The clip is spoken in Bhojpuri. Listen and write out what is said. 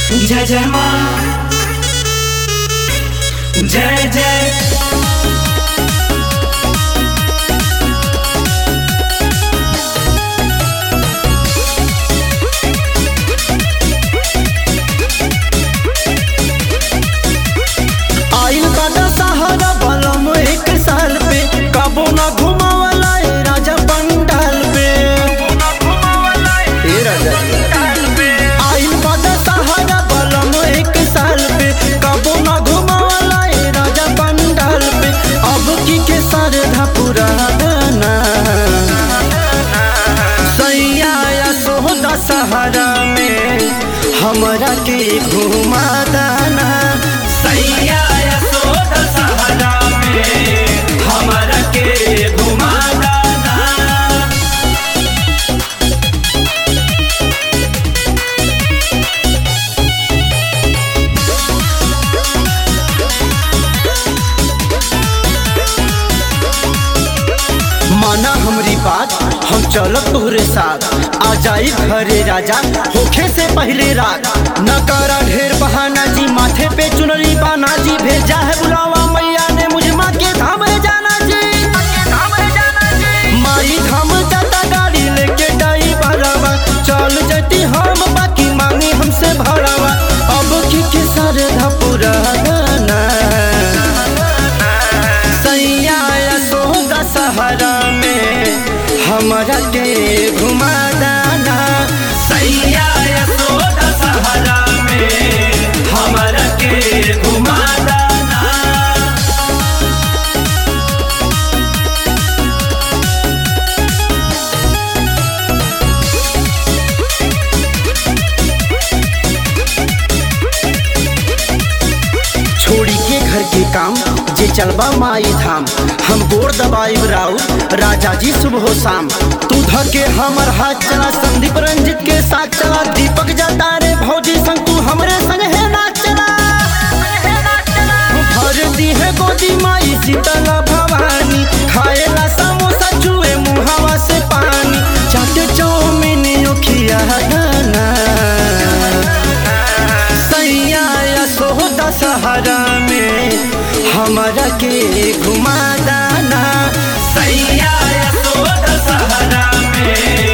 जय जय माँ जय जय आइल बादा सहारा बलम एक साल पे कबो ना घुमावला ए राजा पंडाल पे ए राजा आइल बादा सहारा बलम एक साल पे कबो ना घुमावला ए राजा पंडाल पे अब की के सरधा पुराना सैया या सोहदा सहारा में हमरा के घुमा दाना सैया यशोदा सहारा में हमारा के घुमा दाना माना हमरी बात हम चलब तोहरे साथ आ जाई घरे राजा होखे से पहले रात न करा ढेर बहाना जी माथे पे चुनरी बाना जी भेजा है बुलावा मैया ने मुझे माँ के धाम रे जाना जी माई धाम जाता गाड़ी लेके डाई भरावा चल जती हम बाकी मांगी हमसे भरावा अब की के सारे धपुरा गाना सैया यशोदा सहारा में हमरा के घुमा दाना सैया यशोदा सहारा में हमारा के घुमा दाना छोड़ी के घर के काम जे चलबा माई धाम हम गोर दबाई राउ राजा जी सुबह शाम तू धके हमर हाथ चला संदीप रंजित के साथ चला दीपक जाता रे भौजी संग तू हमरे संग है ना चला भर दी है गोदी माई शीतला भवानी खाएला समोसा चुए मुहावा से पानी चाट चौमिन खिया गाना सैया यशोदा सहारा में हमरा के घुमा दाना सैया यशोदा सहारा में